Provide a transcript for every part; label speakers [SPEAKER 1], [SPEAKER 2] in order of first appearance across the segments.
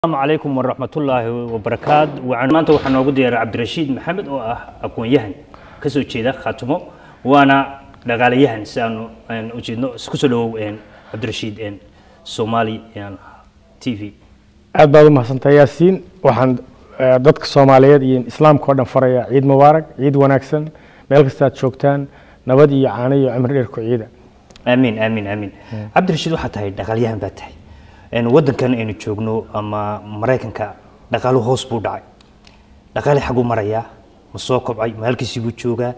[SPEAKER 1] السلام عليكم ورحمة الله وبركاته وعن maanta waxaa noogu diyaaray cabdirashiid maxamed oo ah aqoon-yahan kasoo jeeda khaatumo waana dhaqaalayahan si aanu aan u jeedno isku soo dhawow cabdirashiid somali t v
[SPEAKER 2] aad baad u mahadsantahay yaasiin waxaan eh, dadka soomaaliyeed iyo islaamka oo dhan farayaa ciid mubaarak ciid wanaagsan meel kasta aad joogtaan nabad iyo caano iyo cimri dheer ku ciida
[SPEAKER 1] amiin amiin amiin cabdirashiid waxaa tahay dhaqaalyahan baa tahay Een, waddankan aynu joogno ama maraykanka dhaqaaluhu hoos buu dhacay dhaqaale xaguu marayaa ma soo kobcay ma halkiisii buu joogaa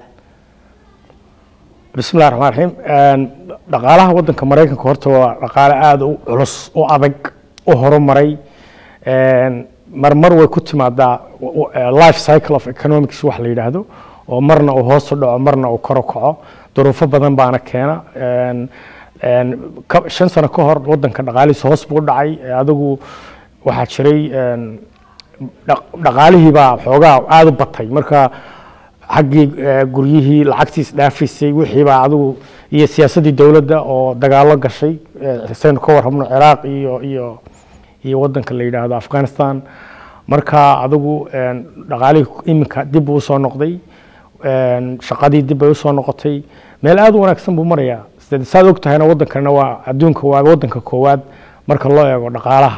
[SPEAKER 2] bismi llahi raxmaan raxiim Een, dhaqaalaha waddanka maraykanka horta waa dhaqaale aada u culus u adag u horumaray Een, marmar way ku timaadaa w- w- eh, life cycle of economics wax la yidhaahdo oo marna uu hoos u dhaco marna uu kor u kaco duruufo badan baana keena Een, een, ka- shan sano ka hor waddanka dhaqaalihiisa hoos buu u dhacay Eh, adigu waxaa jiray een, dhaq- dhaqaalihii baa xoogaa aada u batay marka xaggii eh, guryihii lacagtiis dhaafisay wixii baa adigu iyo siyaasaddii dowladda oo dagaalo gashay eh, saynu ka warrabno ciraaq iyo iyo iyo waddanka la yidhaahdo afghanistan marka adigu een, dhaqaalihii iminka dib buu usoo noqday een, shaqadii dib bay usoo noqotay meel aada u wanaagsan buu marayaa Sida- saad og tahayna waddankana waa adduunka waa waddanka koowaad marka loo eego dhaqaalaha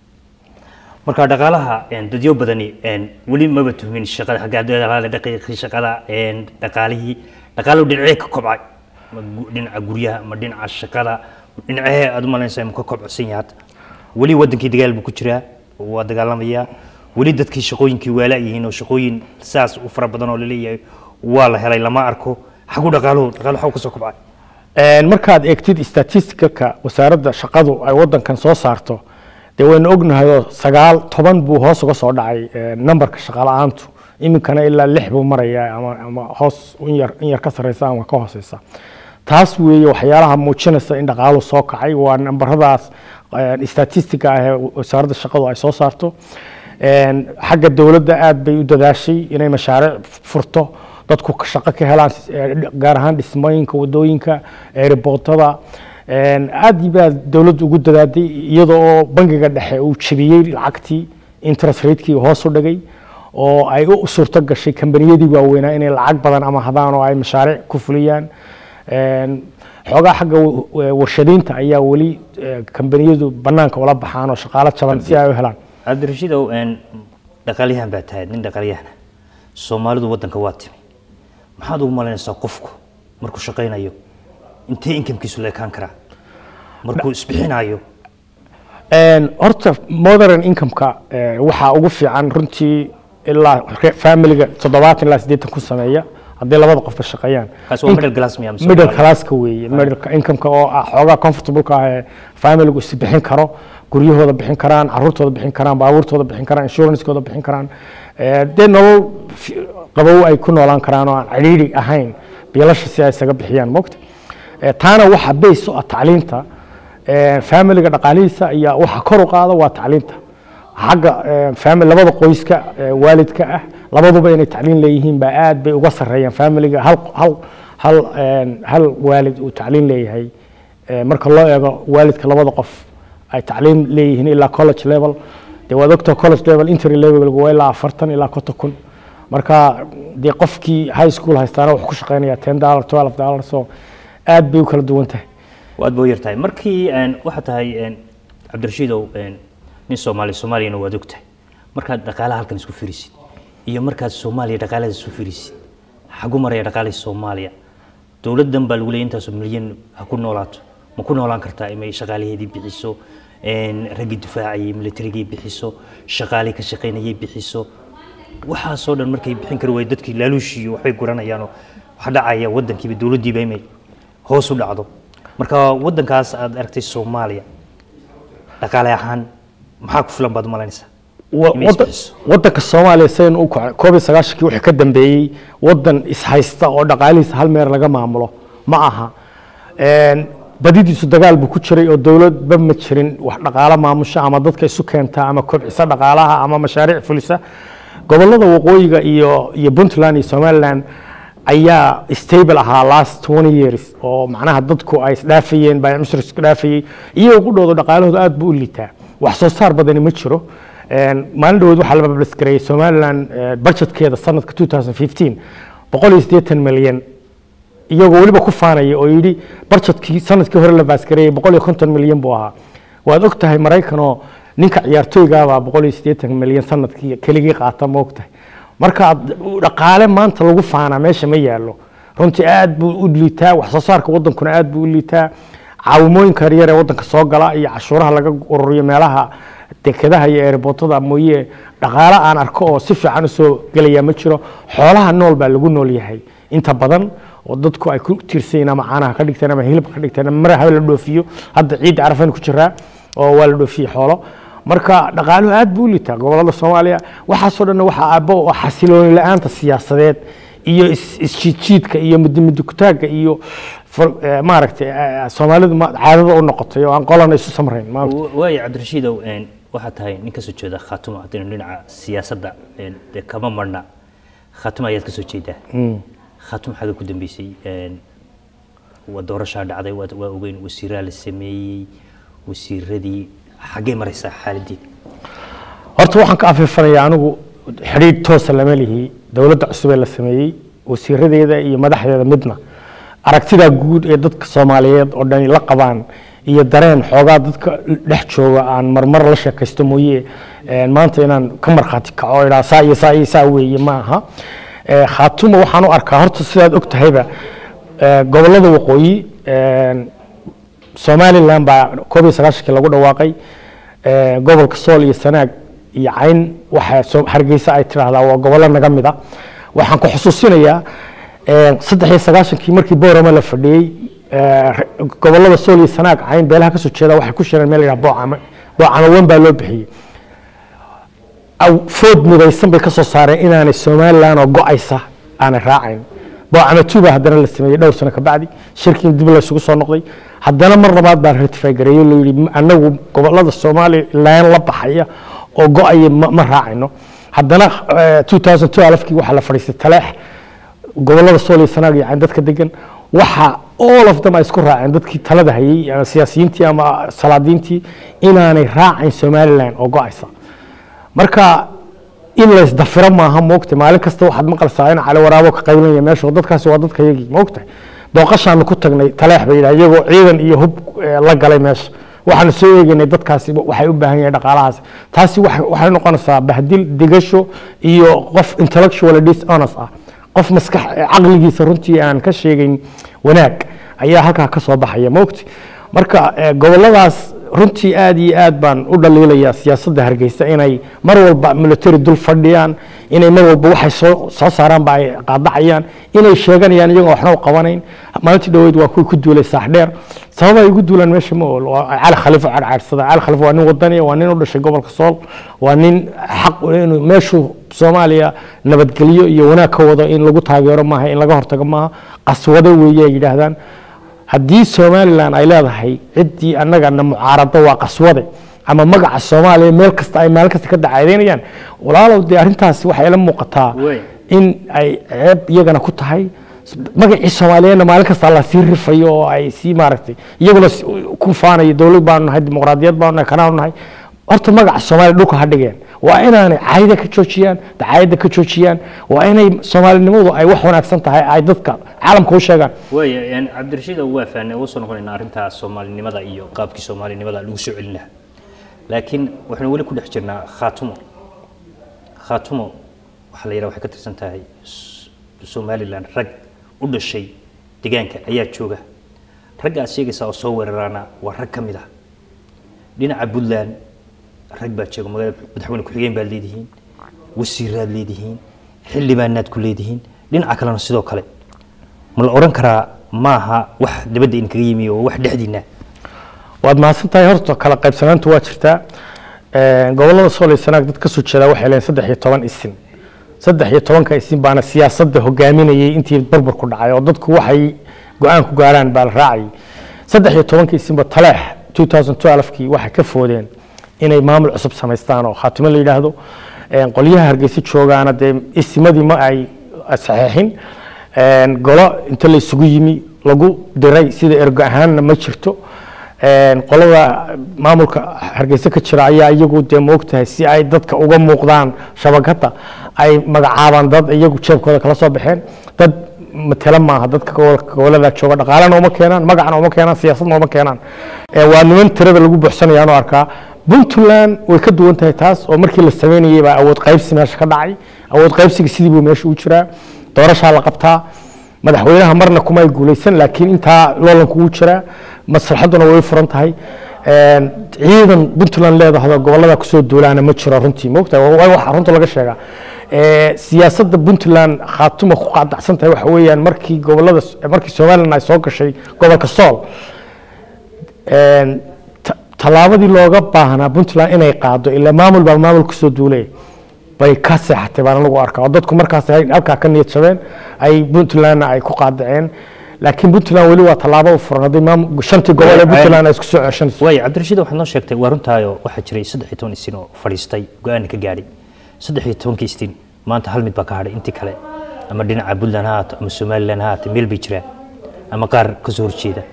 [SPEAKER 1] marka dhaqaalaha een, dadyo badani een, weli maba tuhmin shaqada xagga dhaqaale daqiiqii shaqada een, dhaqaalihii dhaqaaluhu dhinacee ka kobcay ma gu- dhinaca guryaha ma dhinaca shaqada dhinacee aad u malaynaysaa ma ka kobcsan yahay hadda weli waddankii dagaal buu ku jiraa waa dagaalamayaa weli dadkii shaqooyinkii waa la'yihiin oo shaqooyin saas u fara badan oo laleeyahay waa la helay lama arko xagu dhaqaaluhu dhaqaaluhu xagu ka soo kobcay
[SPEAKER 2] Een, markaad eegtid statisticalka wasaaradda shaqadu ay waddankan soo saarto dee waynu ognahay oo sagaal toban buu hoos uga soo dhacay eh, numberka shaqala-aantu iminkana ilaa lix buu marayaa ama, ama hoos in yar, in yar ka sarreysa ama ka hooseysa taas weeye waxyaalaha muujinaysa in dhaqaalu soo kacay waa nambaradaas eh, statistica ah ee wasaaradda shaqadu ay soo saarto Een, xagga dowladda aad bay u dadaashay inay mashaariic furto dadku ka shaqo ka helaan eh, gaar ahaan dhismooyinka wadooyinka eeriboortada aad baa dowladdu ugu dadaaday iyada oo bangiga dhexe uu jebiyey lacagtii interest ratekii hoos u dhigay oo ay u suurto gashay kambaniyadii waaweynaa inay lacag badan ama hadaan oo ay mashaariic ku fuliyaan Een, xoogaa xagga wa- wa- warshadaynta ayaa weli eh, kambaniyadu banaanka ula baxaan oo shaqaalo jaban si ay u helaan
[SPEAKER 1] cabdirashiidow een, dhaqaalyahan baa tahay nin dhaqaalyahana soomaalidu waddanka waa timi maxaad ugu malaynaysaa qofku markuu shaqaynayo intee inkamkiisu leekaan karaa markuu isbixinayo
[SPEAKER 2] Een, horta modern income-ka eh, waxaa ugu fiican runtii ilaa re- familiga toddobaatan ilaa siddeetan ku sameeya haddii labada qofba shaqeeyaan
[SPEAKER 1] kaas waa
[SPEAKER 2] Inc-
[SPEAKER 1] middle class miya mise
[SPEAKER 2] middle
[SPEAKER 1] waa-
[SPEAKER 2] classka weeye middle income-ka oo ah xoogaa comfortable-ka ah ee familigu is bixin karo guryahooda bixin karaan caruurtooda bixin karaan baabuurtooda bixin karaan insurance-kooda bixin karaan Eh, dee nolol fi- qabow ay ku noolaan karaan oo aan cidhiidhi ahayn biilasha si ay isaga bixiyaan mogta Eh, taana waxa base u ah tacliinta Eh, familiga dhaqaalihiisa ayaa waxa kor u qaada waa tacliinta xagga eh, family labada qoyska eh, waalidka ah labaduba inay tacliin leeyihiin baa aad bay uga sarreeyaan familiga hal hal hal een, hal waalid uu tacliin leeyahay Eh, marka loo eego waalidka labada qof ay tacliin leeyihiin ilaa college level dee waad ogtaa college level entry level waa ilaa afartan ilaa konton kun marka dee qofkii high school haystaana wuxuu ku shaqeynayaa ten dollar twelve dollar so aad bay u kala duwan tahay
[SPEAKER 1] waad boo yartahay markii een, waxaa tahay een, cabdirashiidow een, nin soomaali soomaaliyana waad og tahay markaad dhaqaalaha halkan isku firisid iyo markaad soomaaliya dhaqaalada isku firisid xagu maraya dhaqaalihii soomaaliya dowladdan baa lagu leeyay intaasoo milyan ha ku noolaato ma ku noolaan kartaa inay shaqaalaheedii bixiso een, raggii difaacayay militarigii bixiso shaqaalii ka shaqaynayay bixiso waxaasoo dhan markay bixin kari waay dadkii laaluushiiyo waxbay guranayaanoo waxa dhacaya waddankiiba dowladdiiba inay hoos u dhacdo marka waddankaas aad aragtay soomaaliya dhaqaale ahaan maxaa ku filan baad u malaynaysaa
[SPEAKER 2] Wa-
[SPEAKER 1] Inay
[SPEAKER 2] wadda-
[SPEAKER 1] isbixiso.
[SPEAKER 2] waddanka soomaaliya saynu u kacay koob iyo sagaashankii wixii ka dambeeyey waddan ishaysta oo dhaqaalihiisa hal meer laga maamulo ma aha Een, badidiisu dagaal buu ku jiray oo dowladba ma jirin wax dhaqaalo maamusha ama dadka isu keenta ama kobcisa dhaqaalaha ama mashaariic fulisa gobollada waqooyiga iyo iyo puntland iyo somaliland ayaa stable ahaa last 20 years oo macnaha dadku ay isdhaafayeen baa mushrik isku dhaafayay iyagoo ku dhowdo dhaqaalahooda aad buu u liitaa wax soo saar badani ma jiro maalin dhawood waxaa la bablisgareeyey somaliland budgetkeeda sanadka 2015 boqol iyo siddeetan milyan iyagoo weliba ku faanaya oo yidhi budgetkii sanadkii hore la baasgareeyey boqol iyo konton milyan buu ahaa waad og tahay maraykanoo ninka ciyaartooygaabaa boqol iyo siddeetan milyan sanadkii keligii qaata ma og tahay marka dhaqaale maanta lagu faanaa meesha ma yaallo runtii aad buu u liitaa wax soo saarka wadankuna aad buu u liitaa caawimooyinka yaryar ee wadanka soo gala iyo cashuuraha laga ururiyo meelaha dekedaha iyo eeribotada mooye dhaqaale aan arko oo si fiican usoo gelaya ma jiro xoolaha nool baa lagu nool yahay inta badan oo dadku ay ku tiirsan ama caanaha ka dhigteen ama hilibka ka dhigteen ama maraha la dhoofiyo hadda ciidda carafan ku jiraa oo waa la dhoofiyey xoolo marka dhaqaaluhu aad buu u liitaa gobolada soomaaliya waxaasoo dhan waxaa aabbo oo xasilooni la-aanta siyaasadeed iyo isjiidjiidka iyo mudimudukutaagga iyo maaragtay soomaalidu caadada u noqotay oo aan qolana isu samrayn
[SPEAKER 1] waayo cabdirashiidow waxaa tahay nin kasoo jeeda khaatuma haddaynu dhinaca siyaasadda dee kama marna khaatuma ayaad kasoo jeedaa khaatuma xagga ku dambeysay waa doorashaa dhacday waa ogeyn wasiiraa la sameeyey wasiiradii xaggee maraysaa xaaladii
[SPEAKER 2] horta waxaan ka afiifanayaa anigu xidhiidh toosa lama lihi dowladda cusub ee la sameeyey wasiiradeeda iyo madaxdeeda midna aragtida guud ee dadka soomaaliyeed oo dhani la qabaan iyo dareen xoogaa dadka dhex jooga aan marmar la sheekaysto mooye maanta inaan ka markhaati kaco idhaa saa iyo saa iyo saa weeye ma aha khaatuma waxaan u arkaa horta sidaad og tahayba gobollada waqooyi somaliland baa koob iyo sagaashankii lagu dhawaaqay gobolka sool iyo sanaag iyo cayn waxa hargeysa ay tidhaahdaa waa gobollo naga mid a waxaan ku xusuusinayaa saddex iyo sagaashankii markii boorama la fadhiyey gobollada sool iyo sanaag cayn beelaha kasoo jeeda waxay ku shireen meel la yidhaha boocame boocame wen baa loo bixiyey food midaysan bay kasoo saareen inaanay somaliland oo go-aysa aanay raacayn boocame two baa haddana la sameeyey dhowr sano kabacdi shirkii dib laysugu soo noqday haddana mar labaad baa ratify gareeyo loo yidhi anagu gobollada somaliland la baxaya oo go-aya ma raacayno haddana 2012kii waxaa la fadhiistay taleex gobollada sool iyo sanaag iyo cayn dadka degan waxa all of them ay isku raaceen dadkii talada hayey siyaasiyiintii ama salaadiintii inaanay raacayn somaliland oo go-aysa marka in laysdafiro maaha moogta maalin kasta waxaad maqlaysaa in cali waraabo ka qaylinaya meesha dadkaasi waa dadka yagii moogta booqashaanu ku tagnay taleex bay yidhaha iyagoo ciidan iyo hub la galay meesha waxaanu soo eegaynay dadkaasi waxay u baahan yahay dhaqaalahaas taasi waxay noqonaysaa bahdil digasho iyo qof intellectual dishonest ah qof maskax caqligiisa runtii aan ka sheegayn wanaag ayaa halkaa ka soo baxaya moogti marka gobolladaas runtii aad iyo aad baan u dhaliilayaa siyaasadda hargeysa inay mar walba military dul fadhiyaan inay mar walba waxay soo soo saaraanba ay qaadacayaan inay sheeganayaan iyagoo waxna u qabanayn maalintii dhaweyd waa kuwii ku duulay saaxdheer sabab ay ugu duulaan meesha ma ool waa cali khaliifo cadhcaadsada cali khaliifo waa nin wadaniya waa nin u dhashay gobolka sool waa nin xaq inuu meeshuu soomaaliya nabadgelyo iyo wanaag ka wado in lagu taageero maaha in laga hortago maaha qaswado weeye ay yidhaahdaan haddii somalilan ay leedahay ciddii annagana mucaarado waa qaswade ama magaca soomaaliya meel kasta ay maalin kasta ka dacaadeynayaan walaalow dee arrintaasi waxay la muuqataa in ay ceeb iyagana ku tahay magacii soomaaliyeedna maalin kasta la sii rifayo oo ay sii maaragtay iyaguna ku faanayo dowlad baanu nahay dimuqraadiyad baanu nahay kanaanu nahay horta magaca soomaaliya dhulka ha dhigeen waa inaanay caayada ka joojiyaan dacaayadda ka joojiyaan waa inay soomaalinimadu ay wax wanaagsan tahay ay dadka caalamka u sheegaan
[SPEAKER 1] waaya cabdirashiid waa fahnay uga soo noqonaynaa arrintaa soomaalinimada iyo qaabkii soomaalinimada lagu soo celin lahaa laakiin waxaynu weli ku dhex jirnaa khaatumo khaatumo waxaa la yidhaha waxay ka tirsan tahay somaliland rag u dhashay deegaanka ayaa jooga ragga aad sheegaysaa oo soo weeraraana waa rag ka mid ah dhinaca puntland rag baa jooga magaalada madaxweyne ku-xigeen baad leedihiin wasiiraad leedihiin xildhibaanaad ku leedihiin dhinaca kalena sidoo kale ma la odhan karaa maaha wax dibadda idinkaga yimi oo wax dhexdiina
[SPEAKER 2] waad mahadsan tahay horta kala qaybsanaanta waa jirtaa gobollada sool iyo sanaag dad ka soo jeedaa waxay leeyihin saddex iyo toban isin saddex iyo tobanka isin baana siyaasadda hogaaminayay intii burbur ku dhacay oo dadku waxay go-aan ku gaaraan baa la raacayay saddex iyo tobanka isinba taleex 2012kii waxay ka foodeen inay maamul cusub samaystaan oo khaatimo la yidhaahdo qolyaha hargeysa joogaana dee isimadii ma ay saxeexin golo inta la isugu yimi lagu diray sida ergo ahaanna ma jirto Een, qolada maamulka hargeysa ka jira ayaa iyagu dee moogtahay si ay dadka uga muuqdaan shabakada ay magacaabaan dad iyagu jeebkooda kala soo baxeen dad matala maaha dadka gobol- gobolada jooga dhaqaalena uma keenaan magacna uma keenaan siyaasadna uma keenaan Ee, waa niman tirada lagu buuxsanayaan oo arkaa puntland way ka duwan tahay taas oo markii la sameynayay baa awood qaybsi meesha ka dhacay awood qaybsiga sidii buu meesha u jiraa doorashaa la qabtaa madaxweynaha marna kuma ay guuleysan laakiin intaa loolanku wuu jiraa maslaxaduna way furan tahay Een, ciidan puntland leedahdo gobolada kusoo duulaana ma jiro runtii moogtahay waa waxa runta laga sheegaa Ee, siyaasadda puntland khaatuma ku qaadacsan tahay waxa weeyaan markii gobolada markii somalilan ay soo gashay gobolka sool Een, ta- tallaabadii looga baahnaa puntland inay qaado ilaa maamul baa maamul kusoo duulay bay ka seexatay baan anagu arkaa oo dadku markaas ay halkaa ka niyad jabeen ay puntlandna ay ku qaadaceen laakiin puntland weli waa tallaabo u furan haddii maamul shantii gobol ee puntland ay isku soo ceshanayso
[SPEAKER 1] waay cabdirashiid waxaad noo sheegtay waa runtaayo waxaa jiray saddex iyo toban isin oo fadhiistay go-aana ka gaadhay saddex iyo tobankii istin maanta hal mid baa ka hadhay intii kale ama dhinaca puntland ha haato ama somaliland ha haato meel bay jiraan ama qaar ka soo horjeeda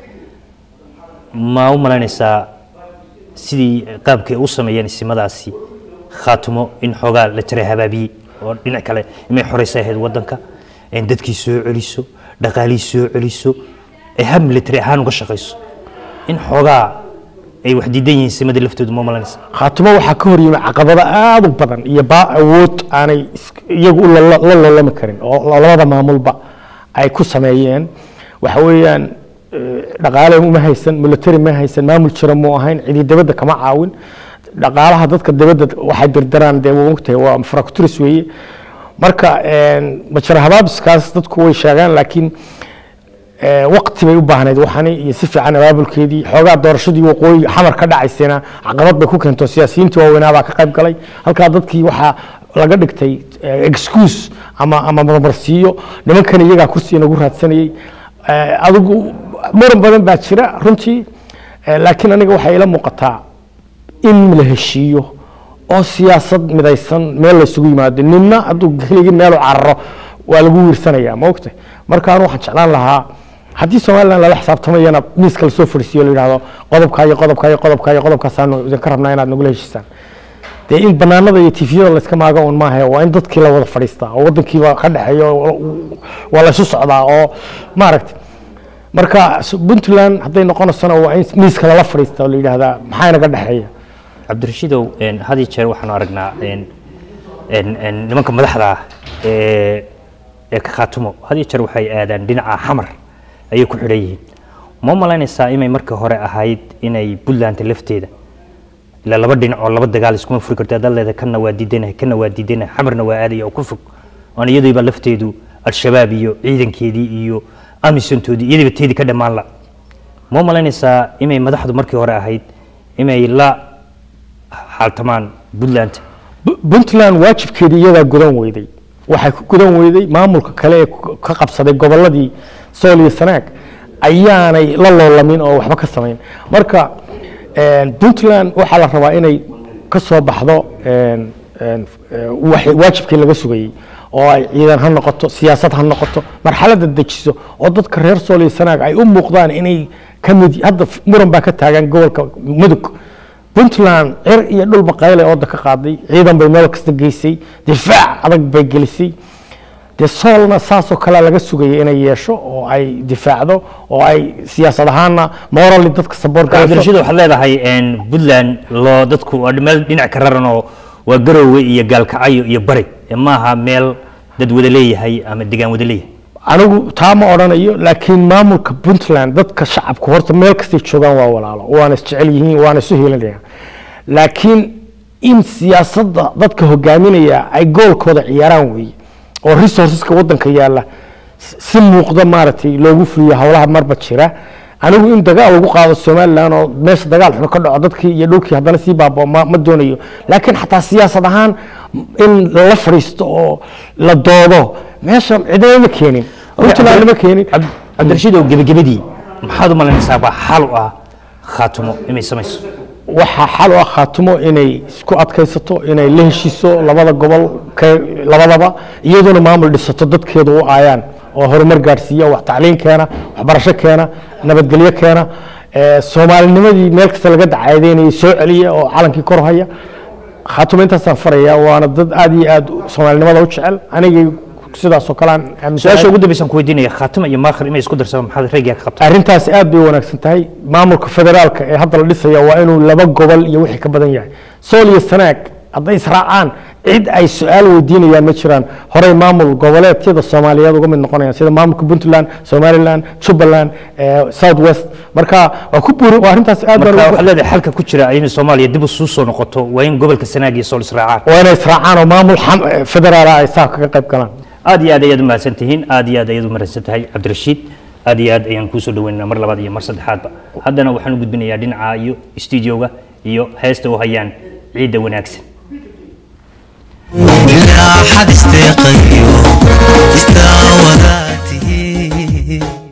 [SPEAKER 1] ma u malaynaysaa sidii qaabkay u sameeyeen isimadaasi khaatumo in xoogaa la jaray habaabiyey oo dhinac kale imay xoreysa ahayd wadanka in dadkii soo celiso dhaqaalihii soo celiso ay hab military ahaan uga shaqayso in xoogaa ay wax diidan yihiin simada laftoodu ma malaynaysa
[SPEAKER 2] khaatumo waxaa ka hor yimi caqabado aad u badan iyo baa awood aanay is- iyagu u lala- la loolami karin oo labada maamulba ay ku sameeyeen waxa weeyaan eh, dhaqaale uma haysan military ma haysan maamul jira mu ahayn cidi dibadda kama caawin dhaqaalaha dadka dibadda waxay dirdiraan dee waa ogtahay waa fracturis weeye marka een, majara habaabiskaas dadku way sheegaan laakiin ee, waqti bay u baahnayd waxani iyo si fiican abaabulkeedii xoogaa doorashadii waqooyi xamar ka dhacaysayna caqabad bay ku keento siyaasiyiintii waaweynaa baa ka qayb galay halkaa dadkii waxaa laga dhigtay eh, excuse ama ama marmarsiiyo nimankan iyagaa kursiga nagu raadsanayey Eh, adigu muran badan baa jira runtii Eh, laakiin aniga waxay ila muuqataa in la heshiiyo oo siyaasad midaysan meel laysugu yimaado ninna hadduu keligii meel u cararo waa lagu wiirsanaya ma ogtay marka anu waxaan jeclaan lahaa haddii somalilan lala xisaabtamayana miiska lasoo fadhiisiyo la yidhahdo qodobka iyo qodobka iyo qodobka iyo qodobkaasaanu idinka rabnaa inaad nagula heshiisaan dee in banaanada iyo tifiyada layska maago un maaha waa in dadkii la wada fadhiistaa oo wadankiiba ka dhexeeyo oo- waa laysu socdaa oo maaragtay marka s- puntland hadday noqonaysona waa in miiska lala fadhiista oo la yidhaahdaa maxaa inaga dhexeeya
[SPEAKER 1] cabdirashiidow een, had iyo jeer waxaanu aragnaa een, een, een, nimanka madaxda ah ee ee ka khaatumo had iyo jeer waxay aadaan dhinaca xamar ayay ku xidhan yihiin ma malaynaysaa inay markii hore ahayd inay puntland lafteeda ilaa laba dhinac oo laba dagaal iskuma furi karto haddaad leedahay kanna waa diidanahay kanna waa diidanahay xamarna waa aadaya oo ku fog oon iyadayba lafteedu al-shabaab iyo ciidankeedii iyo amisontoodii iyadayba teedii ka dhammaan la ma malaynaysaa inay madaxdu markii hore ahayd inay la xaaltamaan puntland
[SPEAKER 2] Bu- puntland waajibkeedii iyadaa gudan weyday waxay ku gudan weyday maamulka kale ee ku- ka qabsaday goboladii sool iyo sanaag ayaanay la loolamin oo waxba ka samayn marka een, puntland waxaa la rabaa inay ka soo baxdo een, een, ee, wax- waajibkii laga sugayey oo ay ciidan ha noqoto siyaasad ha noqoto marxaladda dejiso oo dadka reer sool iyo sanaag ay u muuqdaan inay ka mid hadda f- muran baa ka taagan gobolka mudug puntland cir iyo dhul baqayle ooda ka qaaday ciidan bay meel kasta geysay difaac adag bay gelisay dee soolna saasoo kale laga sugayay inay yeesho oo ay difaacdo oo ay siyaasad ahaanna morally dadka saboor
[SPEAKER 1] cabdirashiid waxaad leedahay een, puntland loo dadku waa meel dhinac ka raran oo waa garoowe iyo gaalkacyo iyo bari ee maaha meel dad wada leeyahay ama degaan wada leeyahay
[SPEAKER 2] anigu taa ma odhanayo laakiin maamulka puntland dadka shacabku horta meel kastay joogaan waa walaalo waana isjecel yihiin waana isu heelanayaan laakiin in siyaasadda dadka hogaaminaya ay goolkooda ciyaaraan weeye oo resourceska wadanka yaalla s- si muuqda maaragtay loogu fuliyo howlaha marba jira anigu in dagaal lagu qaado somalilan oo meesha dagaal xun ka dhaco dadkii iyo dhulkii haddana sii baabao ma, ma doonayo laakiin xataa siyaasad ahaan in lala fadhiisto oo la doodo meesha cidina ma keenin puntland ma keenin
[SPEAKER 1] Cab- cabdirashiid oo gebagabadii maxaad u malaynaysaa baa xal u ah khaatumo inay samayso
[SPEAKER 2] waxaa xal u ah khaatumo inay isku adkaysato inay la heshiiso labada gobol ka- labadaba iyaduna maamul dhisato dadkeedu u aayaan oo horumar gaadhsiiya wax tacliin keena waxbarasho keena nabadgelyo keena ee, soomaalinimadii meel kasta laga dacayadeynayay soo celiya oo calankii kor haya khaatuma intaasaan faraya waana dad aad iyo aad soomaalinimada u jecel anigay sidaas oo kale aan aaminsanahay.
[SPEAKER 1] su-aasha ugu dambaysan ku weydiinaya khaatima iyo maakhir inay isku darsadaan maxaad raygaa ka qabtaa
[SPEAKER 2] arrintaasi aad bay u wanaagsan tahay maamulka federaalka ee hadda la dhisaya waa inuu laba gobol iyo wixii ka badan yahay sool iyo sanaag hadday israacaan cid ay su-aal weydiinayaan ma jiraan horey maamul goboleedyada soomaaliyeed uga mid noqonayaan sida maamulka puntland somaliland jubbaland eh, south west marka waa ku buuri waa arrintaas aad baan
[SPEAKER 1] marka
[SPEAKER 2] ugu-
[SPEAKER 1] waxaad leedahay xalka ku jira in soomaaliya dib u soo noqoto waa in gobolka sanaag iyo sool israacaan
[SPEAKER 2] waa inay israacaan oo maamul xam- eh, federaala ay saa kaga qayb galaan
[SPEAKER 1] aad iyo aad ayaad u mahadsan tihiin aad iyo aad ayaad u mahadsan tahay cabdirashiid aad iyo aad ayaan kuusoo dhaweynaynaa mar labaad iyo mar saddexaadba haddana waxaan u gudbinayaa dhinaca iyo stuudioga iyo heesta u hayaan ciidda wanaagsan
[SPEAKER 3] ilaa xad isteeqayo istaa wadaatihi